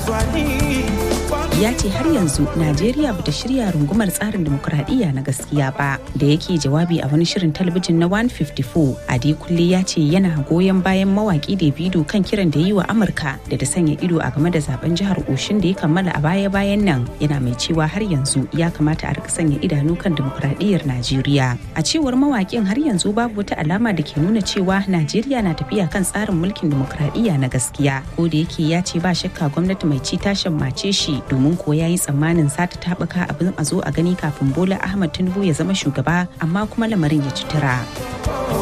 ya ce har yanzu najeriya bata shirya rungumar tsarin demokuraɗiyya na gaskiya ba da yake jawabi a wani shirin talabijin na 154 adi kulle ya ce yana goyon bayan mawaki davido kan kiran da yi wa amurka da ta sanya ido a game da zaben jihar oshin da ya kammala a baya bayan nan yana mai cewa har yanzu ya kamata a rika sanya idanu kan demokuraɗiyyar najeriya a cewar mawakin har yanzu babu wata alama da ke nuna cewa najeriya na tafiya kan tsarin mulkin demokuraɗiyya na gaskiya ko da yake ya ce ba shakka gwamnati mai ci ta shammace shi domin ko ya yi tsammanin sata taɓuka abin a zo a gani kafin bola ahmad tinubu ya zama shugaba amma kuma lamarin ya ci tura.